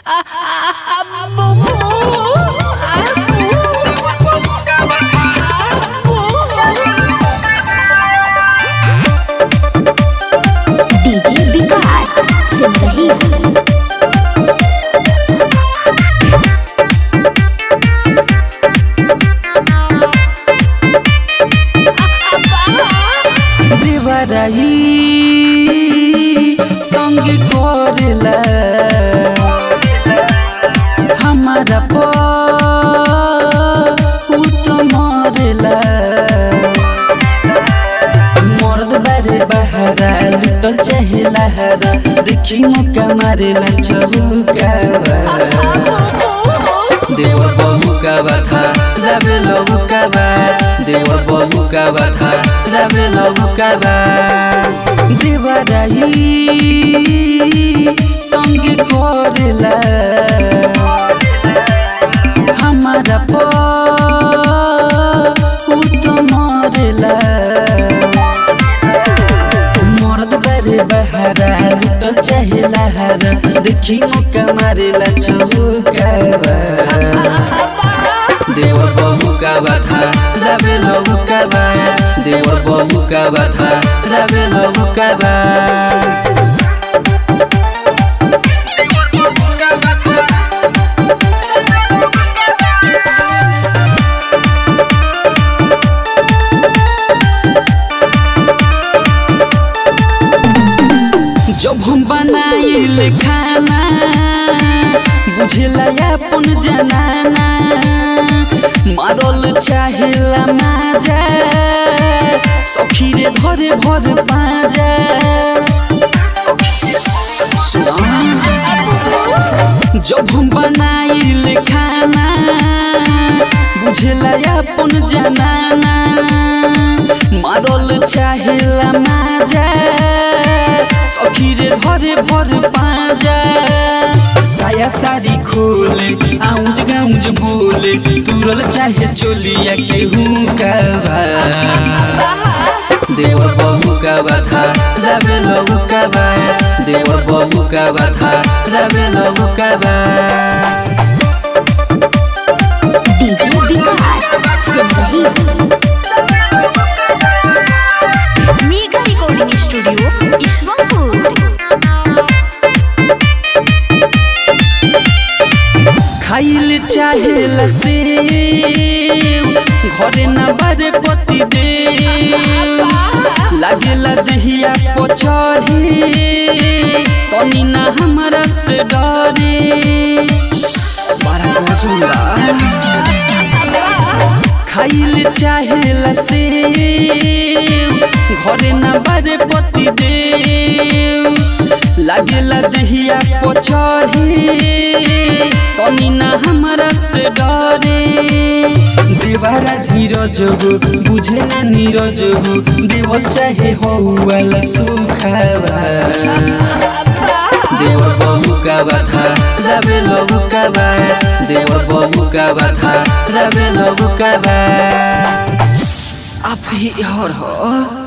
DJ विकास से सही देवराई तंग करेला हमारा पुत मरेला मर्द बारे बहारा लुटल चाहे लहरा देखी मुका मारेला चौका देवर बहु का बाथा जाबे लहु का बा देवर बहु का बाथा जाबे लहु का बा देवराई तंग करेला हमारा पुत मरेला मर्द बारे बहारा लुटल चाहे लहरा देखी मुका मारेला चौका देवर बहु का बाथा जाबे लहु का बा देवर बहु का बाथा जाबे लहु का बा जब हम बनाइल खाना बुझला अपन जनाना मारल चाहेला माजा सखी रे धरे भर पाजा जब हम बनाइल खाना बुझला अपन जनाना मारल चाहेला माजा सखी रे धरे भर पाजा साया सारी खोले आउज गाउज बोले तुरल चाहे चोलिया केहू का बा देवर बहु का बाथा जाबे लहु का बा देवर बहु का बाथा जाबे लहु का बा डीजे विकास से सही मेगा रिकॉर्डिंग स्टूडियो ईश्वरपुर खाइल चाहे लसे घरे न बारे पति दे लागेला दहिया पछड़े तनी ना हमरा से डरे बड़ा गजुला खाइल चाहे लसे घरे न बारे पति दे लागेला दहिया पछड़े तनी ना हमरा से डरे देवारा धीरज हो बुझे ना नीरज हो देवल चाहे हो वाला सुखावा देवर बहु का बाथा जाबे लहु का बा देवर बहु का बाथा जाबे लहु का बा आप ही हर हो